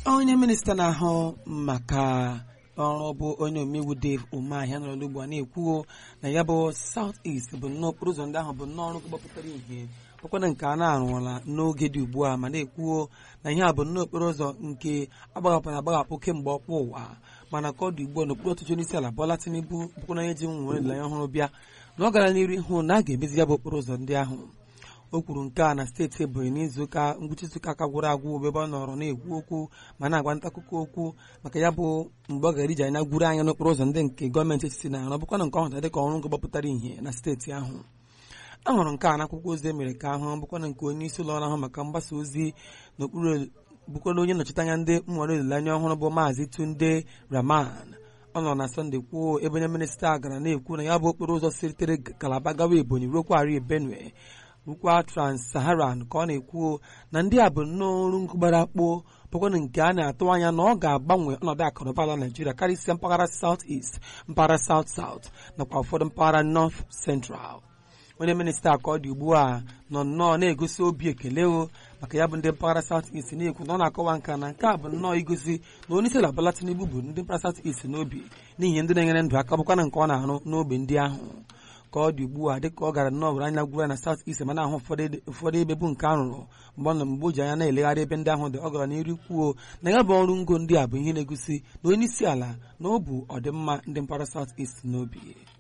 onye minista na-ahụ maka ọrụ bụ onye omeiwu Dave Umeahia nọrọ n'ugbu a na-ekwuo na ya bụ South East bụ nnọọ okporo ụzọ ndị ahụ bụ nnọọ ọrụ gbapụtara ihe bụkwana nke a na-arụọla n'oge dị ugbu a ma na-ekwuo na ihe a bụ nnọọ okporo ụzọ nke agbahapụrụ agbahapụ kemgbe ọkpụ ụwa mana ka ọ dị ugbu a n'okpuru ọchịchị onye isi ala Bola Tinubu bụkwana onye ji nwere olileanya ọhụrụ bịa na ọ gara n'iru ịhụ na a ga-emezi ya bụ okporo ụzọ ndị ahụ o kwuru nke a na steeti Ebonyi n'izuụka ngwụcha izuụka aka gwụrụ agwụ ebe ọ nọrọ na-ekwu okwu ma na-agwa nta akụkọ okwu maka ya bụ mgbe ọ gara iji anya gwuru anya n'okporo ụzọ ndị nke gọọmenti etiti na-arụ bụkwa na nke ọhụta dịka ọrụ ngo gbapụtara ihe na steeti ahụ a hụrụ nke a n'akwụkwọ ozi emere ka ahụ bụkwa na nke onye isi ụlọ ọrụ ahụ maka mgbasa ozi n'okpuru bụkwana onye nnọchite anya ndị nwere olileanya ọhụrụ bụ maazị Tunde Rahman ọ nọ na sọnde kwuo ebe onye minista gara na-ekwu na ya bụ okporo ụzọ sitere Kalaba gawa Ebonyi ruokwa Ari Benue rukwa Trans-Saharan ka ọ na-ekwu na ndị a bụ nnọọ ọrụ gbara akpụ bụkwana nke a na-atụ anya na ọ ga-agbanwe ọnọdụ akụnụba ala Naijiria karịsịa mpaghara South East mpaghara South South nakwa ụfọdụ mpaghara North Central onye minista ka ọ dị ugbu a nọ nnọọ na-egosi obi ekele o maka ya bụ ndị mpaghara South East na-ekwu na ọ na-akọwa nka na nke a bụ nnọọ igosi na onye isi ala Bola Tinubu bụ ndị mpaghara South East n'obi n'ihi ndị na-enyere ndụ aka bụkwana nke ọ na-arụ n'ogbe ndị ahụ ka ọ dị ugbu a dịka ọ gara nnọọ were anya gwuru na South East ma na-ahụ ụfọdụ ebe bụ nke a rụrụ mgbe ọ nọ mgbe o ji anya na-elegharị ebe ndị ahụ dị ọ gara n'iru kwuo na ya bụ ọrụ ngo ndị a bụ ihe na-egosi na onye isi ala na ọ bụ ọdịmma ndị mpaghara South East n'obi